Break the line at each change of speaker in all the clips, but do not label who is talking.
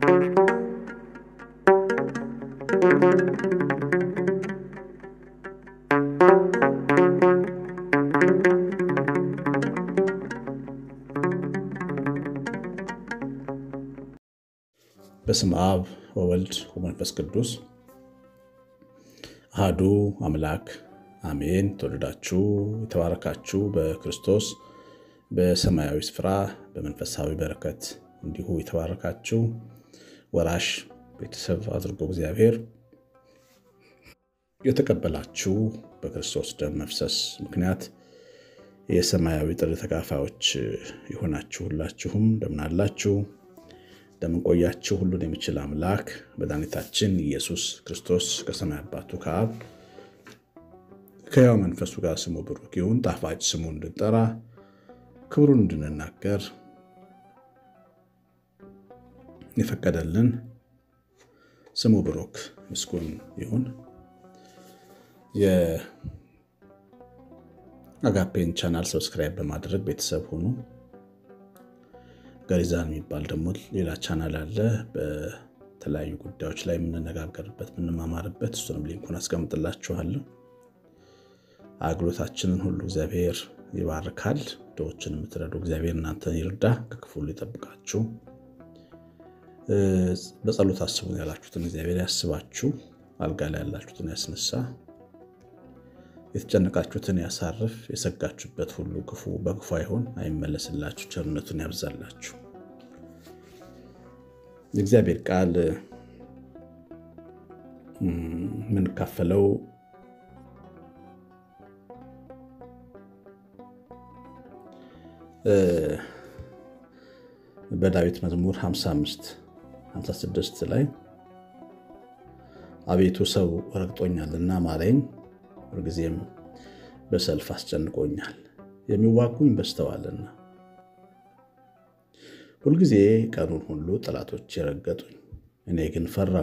በስመ አብ ወወልድ ወመንፈስ ቅዱስ አህዱ አምላክ አሜን። ተወደዳችሁ የተባረካችሁ በክርስቶስ በሰማያዊ ስፍራ በመንፈሳዊ በረከት እንዲሁ የተባረካችሁ ወራሽ ቤተሰብ አድርጎ እግዚአብሔር የተቀበላችሁ በክርስቶስ ደም መፍሰስ ምክንያት የሰማያዊ ጥሪ ተካፋዮች የሆናችሁ ሁላችሁም እንደምናላችሁ እንደምንቆያችሁ ሁሉን የሚችል አምላክ መድኃኒታችን ኢየሱስ ክርስቶስ ከሰማይ አባቱ ከአብ ከሕያው መንፈሱ ጋር ስሙ ብሩክ ይሁን። ጣፋጭ ስሙ እንድንጠራ ክብሩን እንድንናገር የፈቀደልን ስሙ ብሩክ ምስጉን ይሁን። የአጋፔን ቻናል ሰብስክራይብ በማድረግ ቤተሰብ ሁኑ። ገሪዛን የሚባል ደግሞ ሌላ ቻናል አለ። በተለያዩ ጉዳዮች ላይ የምንነጋገርበት የምንማማርበት፣ እሱንም ሊንኩን አስቀምጥላችኋለሁ። አገልግሎታችንን ሁሉ እግዚአብሔር ይባርካል። ድሆችን የምትረዱ እግዚአብሔር እናንተን ይርዳ፣ ከክፉ ሁሉ ይጠብቃችሁ። በጸሎት አስቡን ያላችሁትን እግዚአብሔር ያስባችሁ፣ አልጋ ላይ ያላችሁትን ያስነሳ፣ የተጨነቃችሁትን ያሳርፍ፣ የሰጋችሁበት ሁሉ ክፉ በክፉ አይሆን አይመለስላችሁ፣ ቸርነቱን ያብዛላችሁ። የእግዚአብሔር ቃል የምንካፈለው በዳዊት መዝሙር 55 56 ላይ አቤቱ ሰው ረግጦኛልና ማረኝ፣ ሁልጊዜም በሰልፍ አስጨንቆኛል፣ የሚዋጉኝ በዝተዋልና። ሁልጊዜ ቀኑን ሁሉ ጠላቶች የረገጡኝ፣ እኔ ግን ፈራሁ።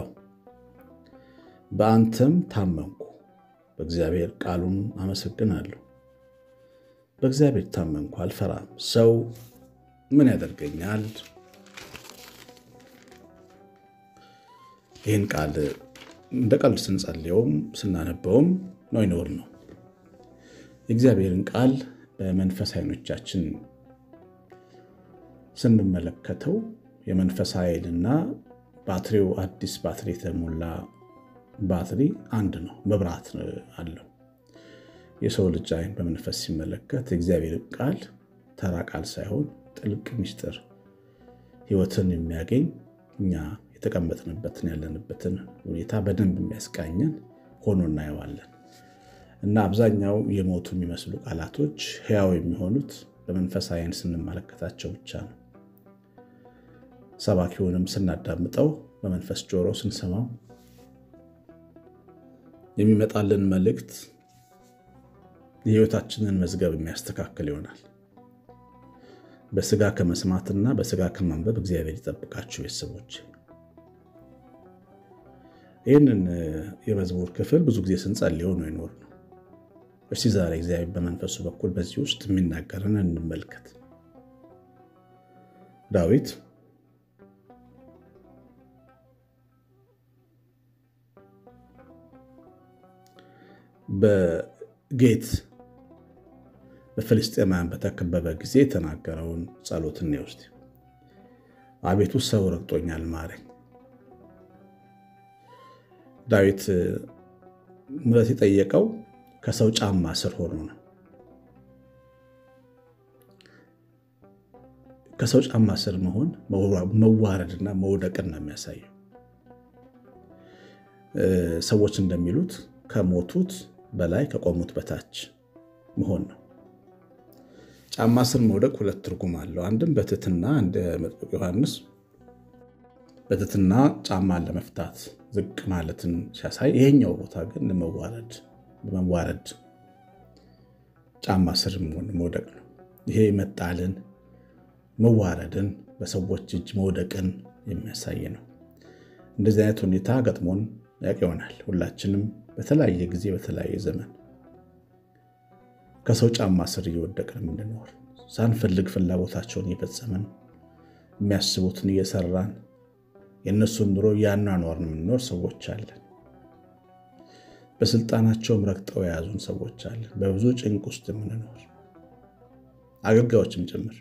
በአንተም ታመንኩ፣ በእግዚአብሔር ቃሉን አመሰግናለሁ። በእግዚአብሔር ታመንኩ፣ አልፈራም። ሰው ምን ያደርገኛል? ይህን ቃል እንደ ቀልድ ስንጸልየውም ስናነበውም ነው ይኖር ነው። የእግዚአብሔርን ቃል በመንፈስ ዓይኖቻችን ስንመለከተው የመንፈስ ኃይልና ባትሪው አዲስ ባትሪ የተሞላ ባትሪ አንድ ነው፣ መብራት አለው። የሰው ልጅ ዓይን በመንፈስ ሲመለከት የእግዚአብሔር ቃል ተራ ቃል ሳይሆን ጥልቅ ምስጢር ሕይወትን የሚያገኝ እኛ የተቀመጥንበትን ያለንበትን ሁኔታ በደንብ የሚያስቃኘን ሆኖ እናየዋለን። እና አብዛኛው የሞቱ የሚመስሉ ቃላቶች ሕያው የሚሆኑት በመንፈስ ዓይን ስንመለከታቸው ብቻ ነው። ሰባኪውንም ስናዳምጠው በመንፈስ ጆሮ ስንሰማው የሚመጣልን መልእክት የሕይወታችንን መዝገብ የሚያስተካክል ይሆናል። በስጋ ከመስማትና በስጋ ከማንበብ እግዚአብሔር ይጠብቃችሁ ቤተሰቦች። ይህንን የመዝሙር ክፍል ብዙ ጊዜ ስንጸልየው ነው ይኖር ነው። እስቲ ዛሬ እግዚአብሔር በመንፈሱ በኩል በዚህ ውስጥ የሚናገርን እንመልከት። ዳዊት በጌት በፍልስጤማውያን በተከበበ ጊዜ የተናገረውን ጸሎት እንውስድ። አቤቱ ሰው ረግጦኛል ማረኝ። ዳዊት ምሕረት የጠየቀው ከሰው ጫማ ስር ሆኖ ነው። ከሰው ጫማ ስር መሆን መዋረድና መውደቅን ነው የሚያሳየው። ሰዎች እንደሚሉት ከሞቱት በላይ ከቆሙት በታች መሆን ነው። ጫማ ስር መውደቅ ሁለት ትርጉም አለው። አንድም በትህትና እንደ መጥምቁ ዮሐንስ በትህትና ጫማን ለመፍታት ዝቅ ማለትን ሲያሳይ፣ ይሄኛው ቦታ ግን ለመዋረድ በመዋረድ ጫማ ስር መሆን መውደቅ ነው። ይሄ መጣልን፣ መዋረድን፣ በሰዎች እጅ መውደቅን የሚያሳይ ነው። እንደዚህ አይነት ሁኔታ ገጥሞን ያውቅ ይሆናል። ሁላችንም በተለያየ ጊዜ በተለያየ ዘመን ከሰው ጫማ ስር እየወደቅን የምንኖር ሳንፈልግ ፍላጎታቸውን እየፈጸምን የሚያስቡትን እየሰራን የእነሱን ኑሮ እያኗኗርን የምንኖር ሰዎች አለን። በስልጣናቸውም ረግጠው የያዙን ሰዎች አለን። በብዙ ጭንቅ ውስጥ የምንኖር አገልጋዮችም ጭምር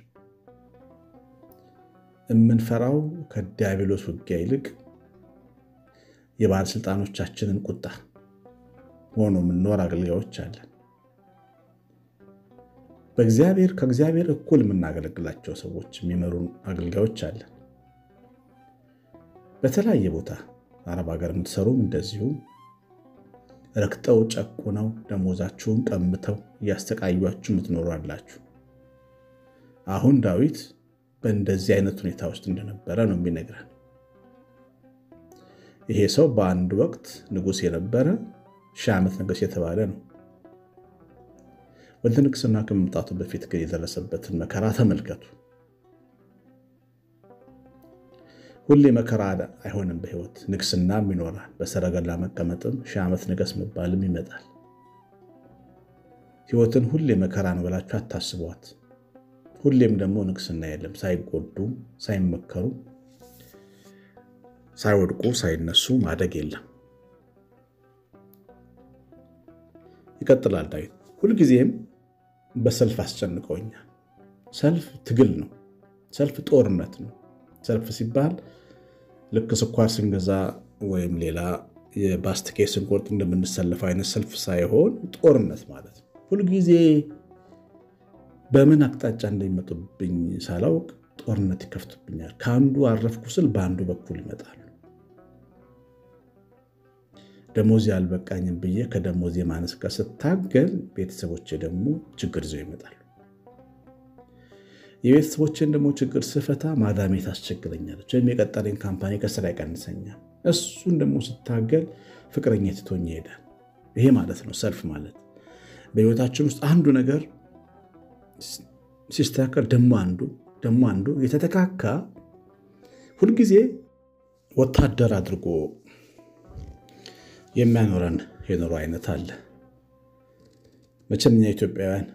የምንፈራው ከዲያብሎስ ውጊያ ይልቅ የባለስልጣኖቻችንን ቁጣ ሆኖ የምንኖር አገልጋዮች አለን። በእግዚአብሔር ከእግዚአብሔር እኩል የምናገለግላቸው ሰዎች የሚመሩን አገልጋዮች አለን። በተለያየ ቦታ አረብ ሀገር የምትሰሩም እንደዚሁ ረክጠው ጨቁነው ደሞዛችሁን ቀምተው እያስተቃዩችሁ የምትኖሩ አላችሁ። አሁን ዳዊት በእንደዚህ አይነት ሁኔታ ውስጥ እንደነበረ ነው የሚነግረን። ይሄ ሰው በአንድ ወቅት ንጉሥ የነበረ ሺህ ዓመት ንጉሥ የተባለ ነው። ወደ ንግስና ከመምጣቱ በፊት ግን የደረሰበትን መከራ ተመልከቱ። ሁሌ መከራ አይሆንም በሕይወት ንግስናም ይኖራል። በሰረገላ መቀመጥም ሺህ ዓመት ንገስ መባልም ይመጣል። ሕይወትን ሁሌ መከራ ነው ብላችሁ አታስቧት። ሁሌም ደግሞ ንግስና የለም። ሳይጎዱ ሳይመከሩ ሳይወድቁ ሳይነሱ ማደግ የለም። ይቀጥላል ዳዊት ሁልጊዜም በሰልፍ አስጨንቀውኛል። ሰልፍ ትግል ነው። ሰልፍ ጦርነት ነው። ሰልፍ ሲባል ልክ ስኳር ስንገዛ ወይም ሌላ የባስትኬ ስንቆርጥ እንደምንሰለፈው አይነት ሰልፍ ሳይሆን ጦርነት ማለት ነው። ሁልጊዜ በምን አቅጣጫ እንደሚመጡብኝ ሳላውቅ ጦርነት ይከፍቱብኛል። ከአንዱ አረፍኩ ስል በአንዱ በኩል ይመጣሉ። ደሞዜ አልበቃኝም ብዬ ከደሞዜ ማነስ ጋር ስታገል ቤተሰቦቼ ደግሞ ችግር ይዘው ይመጣሉ። የቤተሰቦቼን ደግሞ ችግር ስፈታ ማዳሜ ታስቸግረኛለች፣ ወይም የቀጠረኝ ካምፓኒ ከስራ ይቀንሰኛል። እሱን ደግሞ ስታገል ፍቅረኛ ትቶኝ ይሄዳል። ይሄ ማለት ነው ሰልፍ ማለት። በህይወታችን ውስጥ አንዱ ነገር ሲስተካከል ደግሞ አንዱ ደግሞ አንዱ የተተካካ ሁልጊዜ ወታደር አድርጎ የሚያኖረን የኑሮ አይነት አለ። መቼም እኛ ኢትዮጵያውያን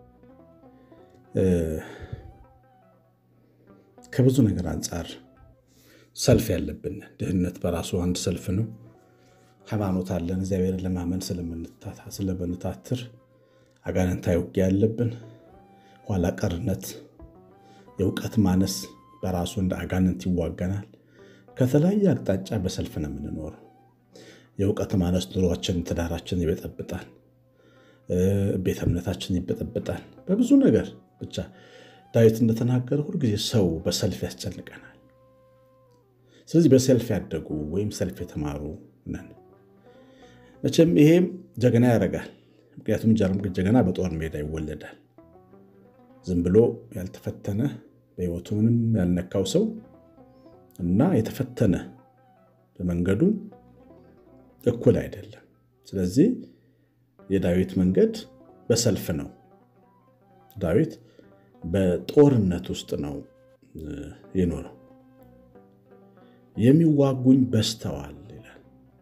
ከብዙ ነገር አንጻር ሰልፍ ያለብን፣ ድህነት በራሱ አንድ ሰልፍ ነው። ሃይማኖት አለን፣ እግዚአብሔርን ለማመን ስለምንታትር አጋንንታዊ ውጊያ ያለብን፣ ኋላ ቀርነት፣ የእውቀት ማነስ በራሱ እንደ አጋንንት ይዋገናል። ከተለያየ አቅጣጫ በሰልፍ ነው የምንኖረው። የእውቀት ማነስ ኑሯችን፣ ትዳራችን ይበጠብጣል። ቤተ እምነታችን ይበጠብጣል። በብዙ ነገር ብቻ ዳዊት እንደተናገረ ሁልጊዜ ሰው በሰልፍ ያስጨንቀናል። ስለዚህ በሰልፍ ያደጉ ወይም ሰልፍ የተማሩ ነን። መቼም ይሄም ጀግና ያደርጋል። ምክንያቱም ጀግና በጦር ሜዳ ይወለዳል። ዝም ብሎ ያልተፈተነ በሕይወቱ ምንም ያልነካው ሰው እና የተፈተነ በመንገዱ እኩል አይደለም። ስለዚህ የዳዊት መንገድ በሰልፍ ነው። ዳዊት በጦርነት ውስጥ ነው የኖረው። የሚዋጉኝ በዝተዋል ይላል።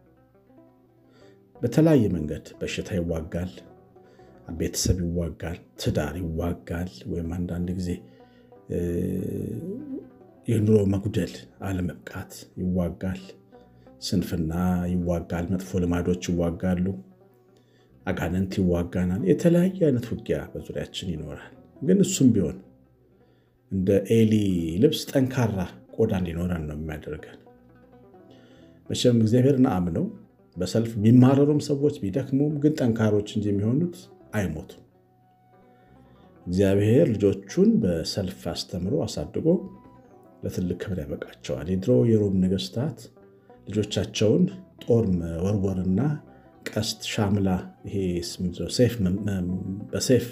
በተለያየ መንገድ በሽታ ይዋጋል፣ ቤተሰብ ይዋጋል፣ ትዳር ይዋጋል፣ ወይም አንዳንድ ጊዜ የኑሮ መጉደል አለመብቃት ይዋጋል፣ ስንፍና ይዋጋል፣ መጥፎ ልማዶች ይዋጋሉ፣ አጋንንት ይዋጋናል። የተለያየ አይነት ውጊያ በዙሪያችን ይኖራል። ግን እሱም ቢሆን እንደ ኤሊ ልብስ ጠንካራ ቆዳ እንዲኖረን ነው የሚያደርገን። መቼም እግዚአብሔርን አምነው በሰልፍ የሚማረሩም ሰዎች ቢደክሙም ግን ጠንካሮች እንጂ የሚሆኑት አይሞቱም። እግዚአብሔር ልጆቹን በሰልፍ አስተምሮ አሳድጎ ለትልቅ ክብር ያበቃቸዋል። የድሮ የሮም ነገስታት ልጆቻቸውን ጦር መወርወርና ቀስት፣ ሻምላ፣ ይሄ በሴፍ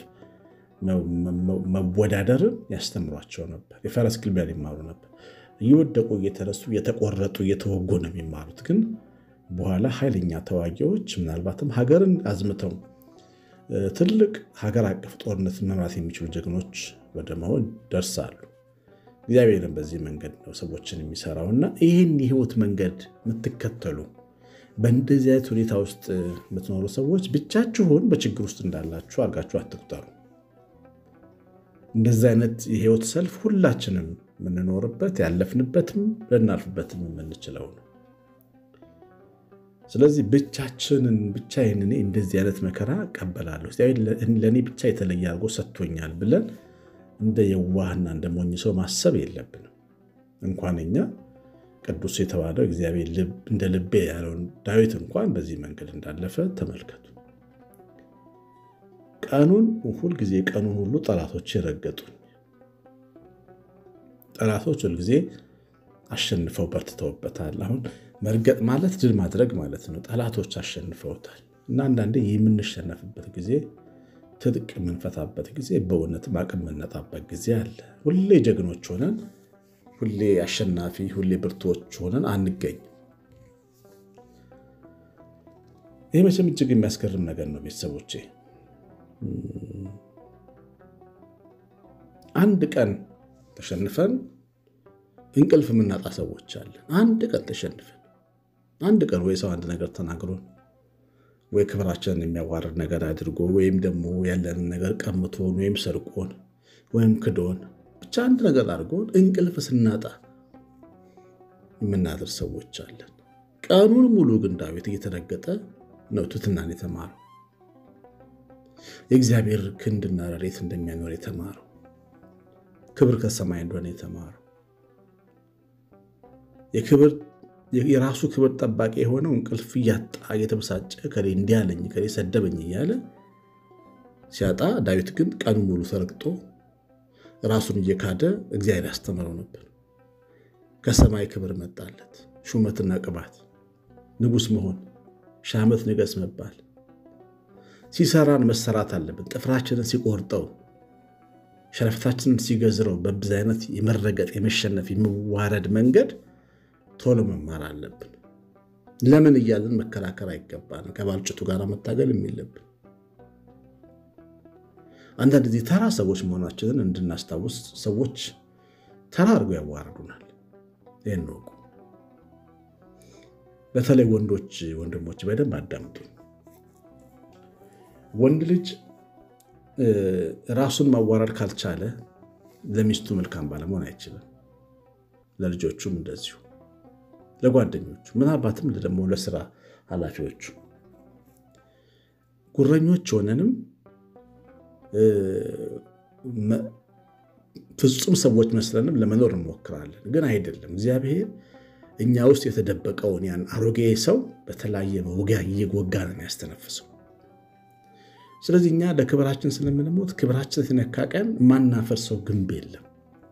መወዳደርን ያስተምሯቸው ነበር። የፈረስ ግልቢያ ሊማሩ ነበር። እየወደቁ እየተረሱ እየተቆረጡ እየተወጉ ነው የሚማሩት። ግን በኋላ ኃይለኛ ተዋጊዎች ምናልባትም ሀገርን አዝምተው ትልቅ ሀገር አቀፍ ጦርነትን መምራት የሚችሉ ጀግኖች ወደ መሆን ደርሳሉ። እግዚአብሔርን በዚህ መንገድ ነው ሰዎችን የሚሰራው እና ይህን የህይወት መንገድ የምትከተሉ በእንደዚህ አይነት ሁኔታ ውስጥ የምትኖሩ ሰዎች ብቻችሁን በችግር ውስጥ እንዳላችሁ አድርጋችሁ አትቁጠሩ። እንደዚህ አይነት የህይወት ሰልፍ ሁላችንም የምንኖርበት ያለፍንበትም ልናልፍበትም የምንችለው ነው። ስለዚህ ብቻችንን ብቻዬን እኔ እንደዚህ አይነት መከራ እቀበላለሁ ለእኔ ብቻ የተለየ አድርጎ ሰጥቶኛል ብለን እንደ የዋህና እንደ ሞኝ ሰው ማሰብ የለብንም። እንኳን እኛ ቅዱስ የተባለው እግዚአብሔር እንደ ልቤ ያለውን ዳዊት እንኳን በዚህ መንገድ እንዳለፈ ተመልከቱ። ቀኑን ሁልጊዜ ቀኑን ሁሉ ጠላቶች የረገጡኝ ጠላቶች ሁልጊዜ አሸንፈው በርትተውበታል። አሁን መርገጥ ማለት ድል ማድረግ ማለት ነው። ጠላቶች አሸንፈውታል እና አንዳንዴ የምንሸነፍበት ጊዜ ትጥቅ የምንፈታበት ጊዜ በእውነትም አቅም የምንነጣበት ጊዜ አለ። ሁሌ ጀግኖች ሆነን ሁሌ አሸናፊ ሁሌ ብርቱዎች ሆነን አንገኝ። ይህ መቼም እጅግ የሚያስገርም ነገር ነው ቤተሰቦቼ። አንድ ቀን ተሸንፈን እንቅልፍ የምናጣ ሰዎች አለን። አንድ ቀን ተሸንፈን አንድ ቀን ወይ ሰው አንድ ነገር ተናግሮን ወይ ክብራችንን የሚያዋርድ ነገር አድርጎ ወይም ደግሞ ያለንን ነገር ቀምቶን ወይም ሰርቆን ወይም ክዶን ብቻ አንድ ነገር አድርጎን እንቅልፍ ስናጣ የምናድር ሰዎች አለን። ቀኑን ሙሉ ግን ዳዊት እየተረገጠ ነው ትሕትናን የተማረው የእግዚአብሔር ክንድና ረድኤት እንደሚያኖር የተማረው ክብር ከሰማይ እንደሆነ የተማረው የክብር የራሱ ክብር ጠባቂ የሆነው እንቅልፍ እያጣ እየተበሳጨ ከሌ እንዲያለኝ ከሌ ሰደበኝ እያለ ሲያጣ፣ ዳዊት ግን ቀኑ ሙሉ ተረግጦ ራሱን እየካደ እግዚአብሔር ያስተምረው ነበር። ከሰማይ ክብር መጣለት፣ ሹመትና ቅባት፣ ንጉሥ መሆን፣ ሺህ ዓመት ንገሥ መባል። ሲሰራን መሰራት አለብን። ጥፍራችንን ሲቆርጠው፣ ሸረፍታችንን ሲገዝረው፣ በብዙ አይነት የመረገጥ የመሸነፍ የመዋረድ መንገድ ቶሎ መማር አለብን። ለምን እያልን መከራከር አይገባንም። ከባልጭቱ ጋር መታገል የሚለብን አንዳንድ ጊዜ ተራ ሰዎች መሆናችንን እንድናስታውስ ሰዎች ተራ አድርገው ያዋርዱናል። ይህን ወቁ። በተለይ ወንዶች ወንድሞች በደንብ አዳምጡ። ወንድ ልጅ ራሱን ማዋረድ ካልቻለ ለሚስቱ መልካም ባለመሆን አይችልም። ለልጆቹም እንደዚሁ ለጓደኞቹ ምናልባትም ደግሞ ለስራ ኃላፊዎቹ ጉረኞች ሆነንም ፍጹም ሰዎች መስለንም ለመኖር እንሞክራለን፣ ግን አይደለም። እግዚአብሔር እኛ ውስጥ የተደበቀውን ያን አሮጌ ሰው በተለያየ መውጊያ እየወጋ ነው ያስተነፍሰው። ስለዚህ እኛ ለክብራችን ስለምንሞት ክብራችን የተነካ ቀን ማናፈርሰው ግንብ የለም።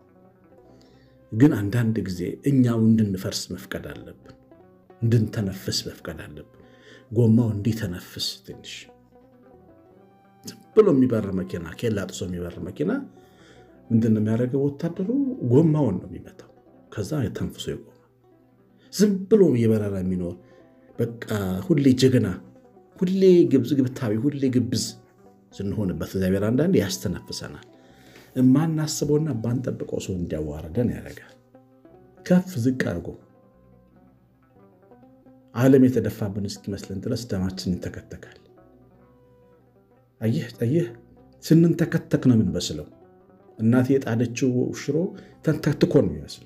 ግን አንዳንድ ጊዜ እኛው እንድንፈርስ መፍቀድ አለብን፣ እንድንተነፍስ መፍቀድ አለብን። ጎማው እንዲተነፍስ ትንሽ ዝም ብሎ የሚበር መኪና ኬላ ጥሶ የሚበር መኪና ምንድን ነው የሚያደርገው? ወታደሩ ጎማውን ነው የሚመታው። ከዛ ተንፍሶ ይቆማል። ዝም ብሎ እየበረረ የሚኖር በቃ ሁሌ ጀግና፣ ሁሌ ግብታዊ፣ ሁሌ ግብዝ ስንሆንበት እግዚአብሔር አንዳንድ ያስተነፍሰናል። የማናስበውና ባንጠብቀው ሰው እንዲያዋርደን ያደርጋል። ከፍ ዝቅ አድርጎ ዓለም የተደፋብን እስኪመስለን ድረስ ደማችን ይንተከተካል። አየህ አየህ፣ ስንንተከተክ ነው የምንመስለው። እናቴ የጣደችው ሽሮ ተንተክትኮ ነው የሚመስለው።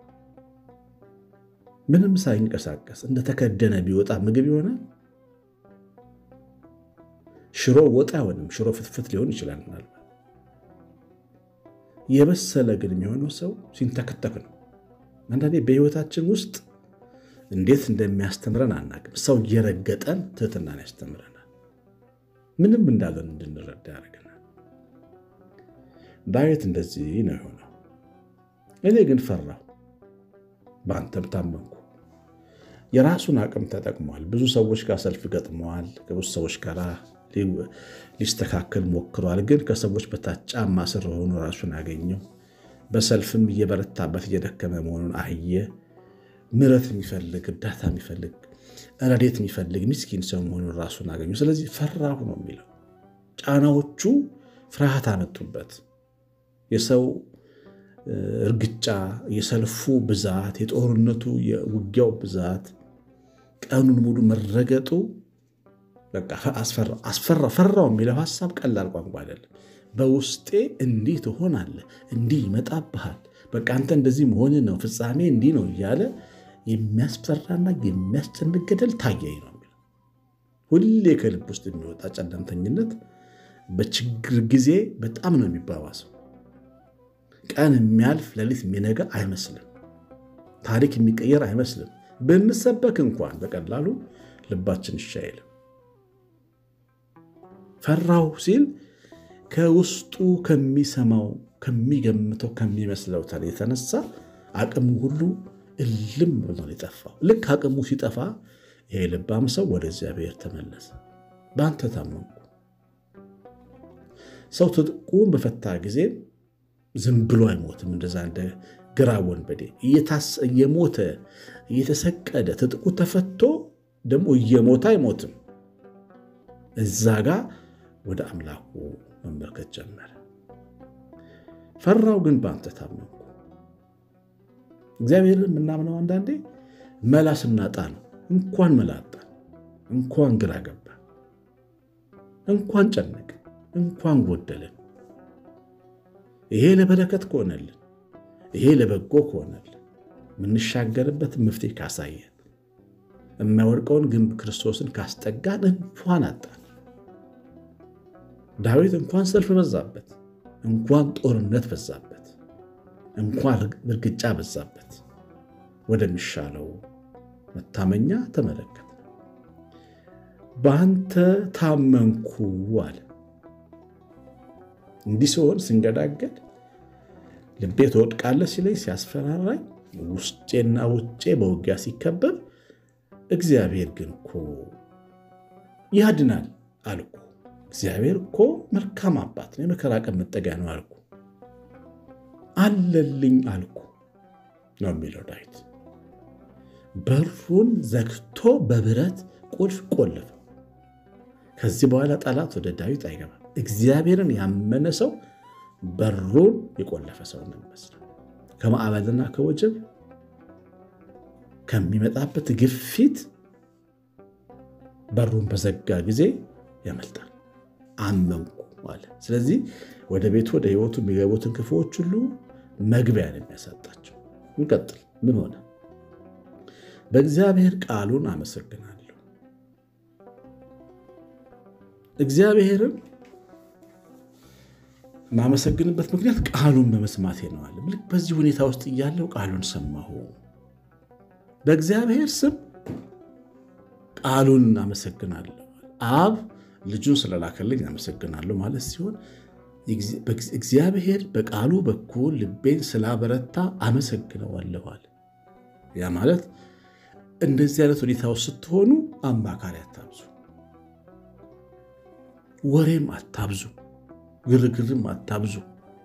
ምንም ሳይንቀሳቀስ እንደተከደነ ቢወጣ ምግብ ይሆናል። ሽሮ ወጥ አይሆንም። ሽሮ ፍትፍት ሊሆን ይችላል ምናልባት የበሰለ ግን የሚሆነው ሰው ሲንተከተክ ነው። አንዳንዴ በሕይወታችን ውስጥ እንዴት እንደሚያስተምረን አናውቅም። ሰው እየረገጠን ትህትናን ያስተምረናል። ምንም እንዳለን እንድንረዳ ያደርገናል። ዳዊት እንደዚህ ነው የሆነው። እኔ ግን ፈራሁ፣ በአንተም ታመንኩ። የራሱን አቅም ተጠቅሟል። ብዙ ሰዎች ጋር ሰልፍ ገጥመዋል። ከብዙ ሰዎች ጋር ሊስተካከል ሞክሯል። ግን ከሰዎች በታች ጫማ ስር ሆኖ ራሱን አገኘው። በሰልፍም እየበረታበት እየደከመ መሆኑን አየ። ምሕረት የሚፈልግ እርዳታ የሚፈልግ ረዴት የሚፈልግ ምስኪን ሰው መሆኑን ራሱን አገኘው። ስለዚህ ፈራሁ ነው የሚለው። ጫናዎቹ ፍርሃት አመጡበት። የሰው እርግጫ፣ የሰልፉ ብዛት፣ የጦርነቱ የውጊያው ብዛት፣ ቀኑን ሙሉ መረገጡ በቃ አስፈራ ፈራው የሚለው ሀሳብ ቀላል ቋንቋ አይደለም። በውስጤ እንዲህ ትሆናለህ፣ እንዲህ ይመጣብሃል፣ በቃ አንተ እንደዚህ መሆን ነው ፍጻሜ እንዲህ ነው እያለ የሚያስፈራና የሚያስጨንቅ ገደል ታየኝ ነው የሚለው። ሁሌ ከልብ ውስጥ የሚወጣ ጨለምተኝነት በችግር ጊዜ በጣም ነው የሚባባሰው። ቀን የሚያልፍ ሌሊት የሚነጋ አይመስልም። ታሪክ የሚቀየር አይመስልም። ብንሰበክ እንኳን በቀላሉ ልባችን እሺ አይልም። ፈራሁ ሲል ከውስጡ ከሚሰማው ከሚገምተው ከሚመስለው ተር የተነሳ አቅሙ ሁሉ እልም ብሎ ነው የጠፋው። ልክ አቅሙ ሲጠፋ ይሄ ልባም ሰው ወደ እግዚአብሔር ተመለሰ። በአንተ ታመንኩ። ሰው ትጥቁን በፈታ ጊዜ ዝም ብሎ አይሞትም። እንደዛ እንደ ግራ ወንበዴ እየሞተ እየተሰቀደ ትጥቁ ተፈቶ ደግሞ እየሞተ አይሞትም። እዛ ጋ ወደ አምላኩ መመልከት ጀመረ። ፈራው ግን በአንተ ታመንኩ። እግዚአብሔርን የምናምነው አንዳንዴ መላ ስናጣ ነው። እንኳን መላ አጣን፣ እንኳን ግራ ገባ፣ እንኳን ጨነቅ፣ እንኳን ጎደለን። ይሄ ለበረከት ከሆነልን፣ ይሄ ለበጎ ከሆነልን፣ የምንሻገርበት መፍትሄ ካሳየን፣ የማይወድቀውን ግንብ ክርስቶስን ካስጠጋን እንኳን አጣን። ዳዊት እንኳን ሰልፍ በዛበት፣ እንኳን ጦርነት በዛበት፣ እንኳን እርግጫ በዛበት ወደሚሻለው መታመኛ ተመለከተ። በአንተ ታመንኩ አለ። እንዲህ ሲሆን ስንገዳገድ ልቤ ትወድቃለህ ሲለኝ ሲያስፈራራኝ፣ ውስጤና ውጬ በውጊያ ሲከበብ፣ እግዚአብሔር ግን እኮ ያድናል አልኩ። እግዚአብሔር እኮ መልካም አባት ነው፣ የመከራ ቀን መጠጊያ ነው አልኩ። አለልኝ አልኩ ነው የሚለው ዳዊት። በሩን ዘግቶ በብረት ቁልፍ ቆለፈ። ከዚህ በኋላ ጠላት ወደ ዳዊት አይገባም። እግዚአብሔርን ያመነ ሰው በሩን የቆለፈ ሰው ነው የሚመስለው። ከማዕበልና ከወጀብ ከሚመጣበት ግፊት በሩን በዘጋ ጊዜ ያመልጣል። አመንኩ አለ። ስለዚህ ወደ ቤቱ ወደ ሕይወቱ የሚገቡትን ክፉዎች ሁሉ መግቢያ ነው የሚያሳጣቸው። እንቀጥል። ምን ሆነ? በእግዚአብሔር ቃሉን አመሰግናለሁ። እግዚአብሔርን የማመሰግንበት ምክንያት ቃሉን በመስማቴ ነው አለ። ልክ በዚህ ሁኔታ ውስጥ እያለው ቃሉን ሰማሁ። በእግዚአብሔር ስም ቃሉን አመሰግናለሁ። አብ ልጁን ስለላከልኝ አመሰግናለሁ ማለት ሲሆን እግዚአብሔር በቃሉ በኩል ልቤን ስላበረታ አመሰግነዋለሁ አለ። ያ ማለት እንደዚህ አይነት ሁኔታ ውስጥ ስትሆኑ አማካሪ አታብዙ፣ ወሬም አታብዙ፣ ግርግርም አታብዙ።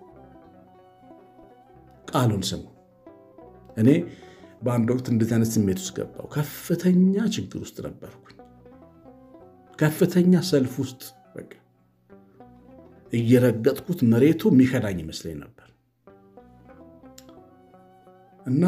ቃሉን ስሙ። እኔ በአንድ ወቅት እንደዚህ አይነት ስሜት ውስጥ ገባው። ከፍተኛ ችግር ውስጥ ነበርኩኝ። ከፍተኛ ሰልፍ ውስጥ በቃ እየረገጥኩት መሬቱ የሚከዳኝ ይመስለኝ ነበር እና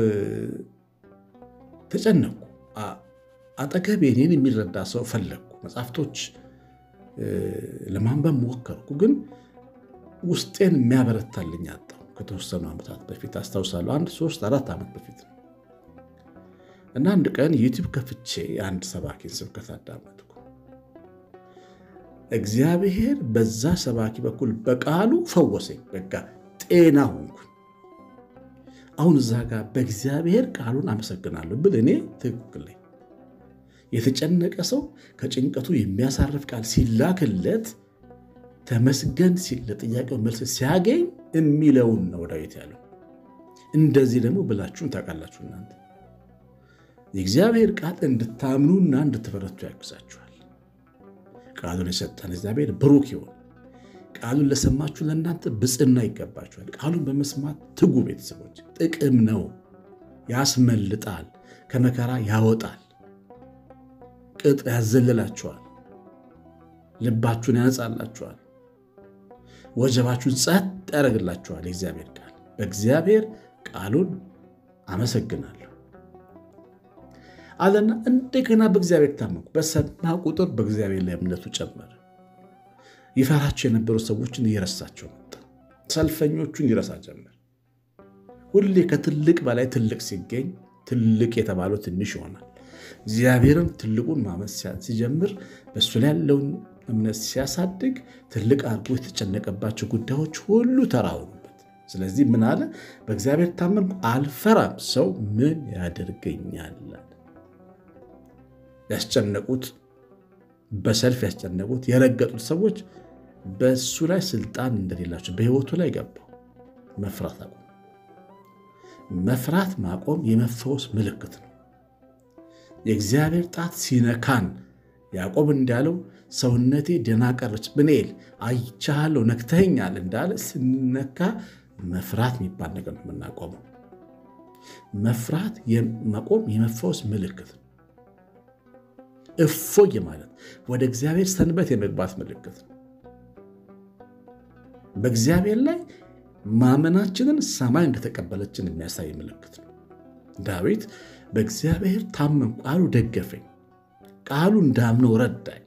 ተጨነኩ። አጠገቤ እኔን የሚረዳ ሰው ፈለግኩ። መጽሐፍቶች ለማንበብ ሞከርኩ፣ ግን ውስጤን የሚያበረታልኝ አጣሁ። ከተወሰኑ ዓመታት በፊት አስታውሳለሁ። አንድ ሶስት አራት ዓመት በፊት ነው እና አንድ ቀን ዩቲዩብ ከፍቼ አንድ ሰባኪን ስብከት አዳመጥኩ። እግዚአብሔር በዛ ሰባኪ በኩል በቃሉ ፈወሰኝ። በቃ ጤና ሆንኩኝ። አሁን እዛ ጋር በእግዚአብሔር ቃሉን አመሰግናለሁ ብል እኔ ትክክል ነኝ። የተጨነቀ ሰው ከጭንቀቱ የሚያሳርፍ ቃል ሲላክለት ተመስገን ሲል ለጥያቄው መልስ ሲያገኝ የሚለውን ነው ዳዊት ያለው። እንደዚህ ደግሞ ብላችሁን ታውቃላችሁ እናንተ የእግዚአብሔር ቃል እንድታምኑና እንድትበረቱ ያግዛችኋል። ቃሉን የሰጠን እግዚአብሔር ብሩክ ይሆን። ቃሉን ለሰማችሁ ለእናንተ ብፅና ይገባችኋል። ቃሉን በመስማት ትጉ ቤተሰቦች። ጥቅም ነው፣ ያስመልጣል፣ ከመከራ ያወጣል፣ ቅጥ ያዘልላችኋል፣ ልባችሁን ያነጻላችኋል፣ ወጀባችሁን ጸጥ ያደርግላችኋል። የእግዚአብሔር ቃል በእግዚአብሔር ቃሉን አመሰግናለሁ አለና እንደገና በእግዚአብሔር ታመንኩ። በሰማ ቁጥር በእግዚአብሔር ላይ እምነቱ ጨመረ። ይፈራቸው የነበሩ ሰዎችን እየረሳቸው መጣ። ሰልፈኞቹን ይረሳ ጀመር። ሁሌ ከትልቅ በላይ ትልቅ ሲገኝ ትልቅ የተባለው ትንሽ ይሆናል። እግዚአብሔርን ትልቁን ማመን ሲጀምር በእሱ ላይ ያለውን እምነት ሲያሳድግ ትልቅ አድርጎ የተጨነቀባቸው ጉዳዮች ሁሉ ተራውኑበት። ስለዚህ ምን አለ? በእግዚአብሔር ታመንኩ አልፈራም፣ ሰው ምን ያደርገኛል? ያስጨነቁት በሰልፍ ያስጨነቁት የረገጡት ሰዎች በእሱ ላይ ስልጣን እንደሌላቸው በሕይወቱ ላይ ገባው። መፍራት አቆም። መፍራት ማቆም የመፈወስ ምልክት ነው። የእግዚአብሔር ጣት ሲነካን ያዕቆብ እንዳለው ሰውነቴ ደና ቀረች፣ ብንኤል አይቻለሁ፣ ነክተኸኛል እንዳለ ስንነካ መፍራት የሚባል ነገር ነው የምናቆመው። መፍራት ማቆም የመፈወስ ምልክት ነው። እፎይ ማለት ወደ እግዚአብሔር ሰንበት የመግባት ምልክት ነው። በእግዚአብሔር ላይ ማመናችንን ሰማይ እንደተቀበለችን የሚያሳይ ምልክት ነው። ዳዊት በእግዚአብሔር ታመንኩ፣ ቃሉ ደገፈኝ፣ ቃሉ እንዳምነው ረዳኝ።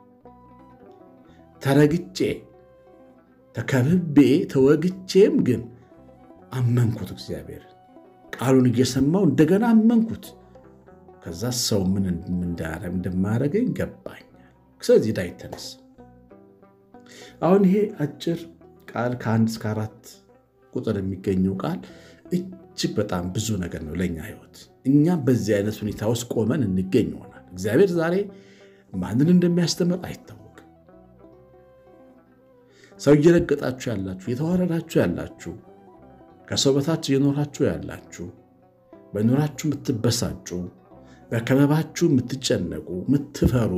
ተረግጬ ተከብቤ ተወግቼም ግን አመንኩት። እግዚአብሔር ቃሉን እየሰማው እንደገና አመንኩት። ከዛ ሰው ምን እንደማያደርገኝ ገባኛል። ስለዚህ ዳዊት ተነሳ። አሁን ይሄ አጭር ቃል ከአንድ እስከ አራት ቁጥር የሚገኘው ቃል እጅግ በጣም ብዙ ነገር ነው ለእኛ ሕይወት። እኛም በዚህ አይነት ሁኔታ ውስጥ ቆመን እንገኝ ይሆናል። እግዚአብሔር ዛሬ ማንን እንደሚያስተምር አይታወቅም። ሰው እየረገጣችሁ ያላችሁ፣ እየተዋረዳችሁ ያላችሁ፣ ከሰው በታች እየኖራችሁ ያላችሁ፣ በኑራችሁ የምትበሳጩ፣ በከበባችሁ የምትጨነቁ፣ የምትፈሩ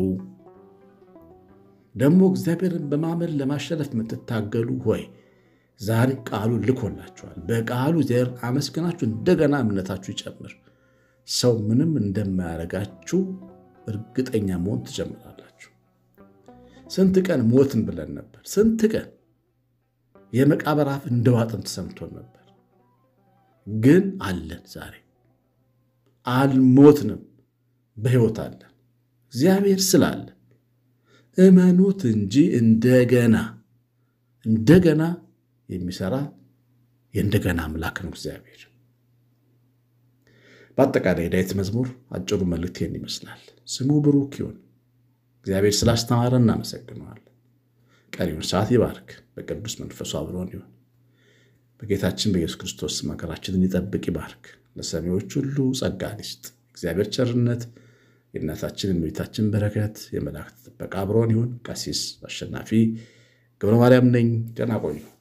ደግሞ እግዚአብሔርን በማመን ለማሸነፍ የምትታገሉ ሆይ ዛሬ ቃሉ ልኮላችኋል። በቃሉ እግዚአብሔር አመስግናችሁ እንደገና እምነታችሁ ይጨምር። ሰው ምንም እንደማያደርጋችሁ እርግጠኛ መሆን ትጀምራላችሁ። ስንት ቀን ሞትን ብለን ነበር። ስንት ቀን የመቃብር አፍ እንደዋጥን ተሰምቶን ነበር። ግን አለን። ዛሬ አልሞትንም፣ በሕይወት አለን። እግዚአብሔር ስላለ እመኑት እንጂ እንደገና እንደገና የሚሰራ የእንደገና አምላክ ነው እግዚአብሔር። በአጠቃላይ ዳዊት መዝሙር አጭሩ መልእክት ይህን ይመስላል። ስሙ ብሩክ ይሁን። እግዚአብሔር ስላስተማረ እናመሰግነዋል። ቀሪውን ሰዓት ይባርክ፣ በቅዱስ መንፈሱ አብሮን ይሁን። በጌታችን በኢየሱስ ክርስቶስ መከራችንን ይጠብቅ፣ ይባርክ። ለሰሚዎች ሁሉ ጸጋን ይስጥ። እግዚአብሔር ቸርነት የእናታችን የእመቤታችን በረከት የመላእክት ጥበቃ አብሮን ይሁን። ቀሲስ አሸናፊ ገብረ ማርያም ነኝ። ደህና ቆዩ።